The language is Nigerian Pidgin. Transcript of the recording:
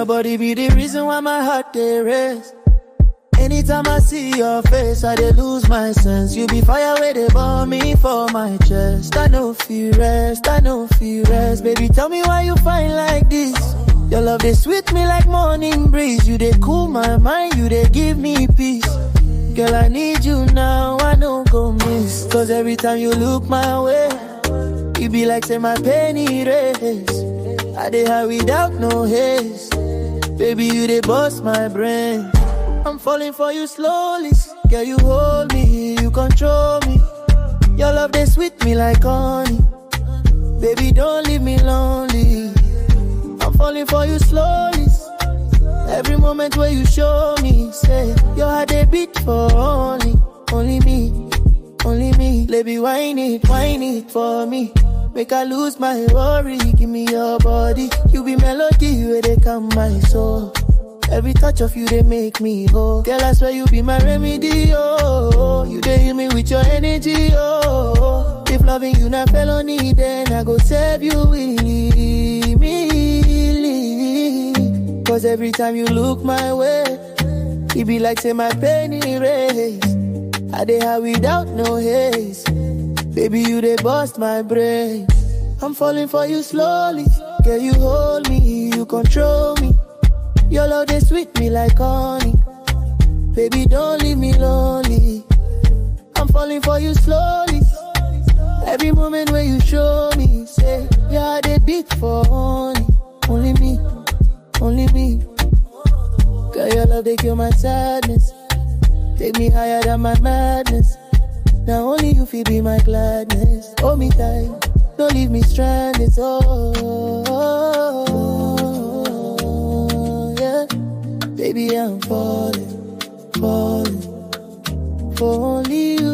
your body be the reason why my heart they race. Anytime I see your face, I dey lose my sense. You be fire where they burn me for my chest. I know feel rest, I know feel rest. Baby, tell me why you find like this. Your love they sweet me like morning breeze. You they cool my mind, you they give me peace. Girl, I need you now, I don't go miss. Cause every time you look my way, it be like say my penny race. I dey high without no haste. Baby, you they bust my brain. I'm falling for you slowly. Girl, you hold me, you control me. Your love they sweet me like honey. Baby, don't leave me lonely. I'm falling for you slowly. Every moment where you show me, say your heart they beat for only, only me, only me. Baby, whine it, whine it for me. Make I lose my worry. Give me your body. You be melody where they come my soul. Every touch of you, they make me whole. Girl, I swear you be my remedy, oh. You they heal me with your energy, oh. If loving you not felony, then I go save you willy, me. Cause every time you look my way, it be like say my penny race. I dey high without no haste. Baby, you they bust my brain. I'm falling for you slowly. Girl, you hold me, you control me. Your love they sweet me like honey. Baby, don't leave me lonely. I'm falling for you slowly. Every moment when you show me, say, yeah, they beat for only, only me, only me. Girl, your love they kill my sadness. Take me higher than my madness. Now only you feel be my gladness. Hold me tight, don't leave me stranded. Oh, yeah. Baby, I'm falling, falling for only you.